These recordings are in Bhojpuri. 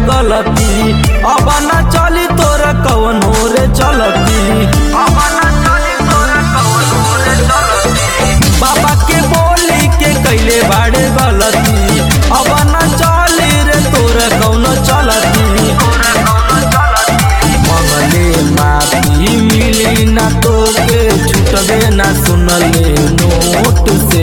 गलती अब न चली तोर कवन रे चलती अब न चली तोर कवन रे चलती बाबा के बोली के कैले बाड़े गलती अब न चली रे तोर कौन चलती मंगले माफी मिली ना तोके छूटबे ना सुनले नोट से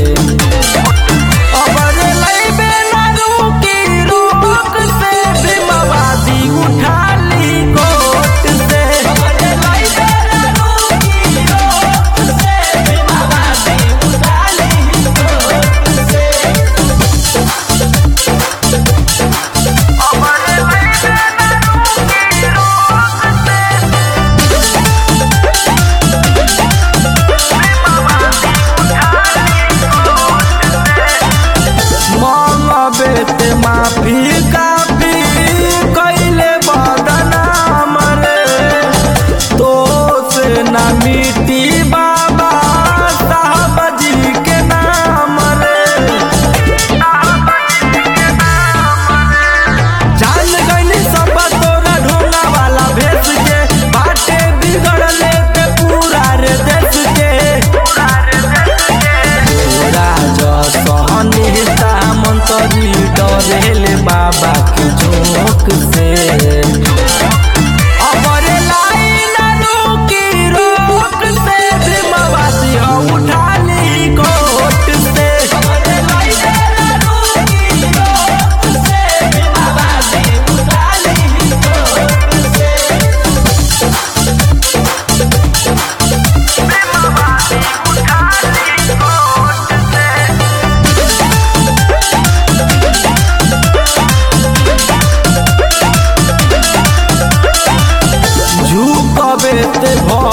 अबर लइबे ना रुकी रोक से बिमवादी उठा ली कोट से अबर लइबे ना रुकी रोक से बिमवादी उठा ली कोट से अबर लइबे ना रुकी रोक से मंगबे माफी काफी कैले बदनाम रे तो से ना मिटी बाबा साहब जी के नाम रे जान गईली सब तोरा ढोंगा वाला भेस के बाटे बिगड़ले ते पूरा रे देश के पूरा जसहनेता मंत्री डरेले बाबा के झोंक से अबरे लाइन रुकी रोक से भीमवासी हो उठा ली कोट से अबरे लाइन रुकी रोक से भीमवासी उठा ली कोट से झुकबे ते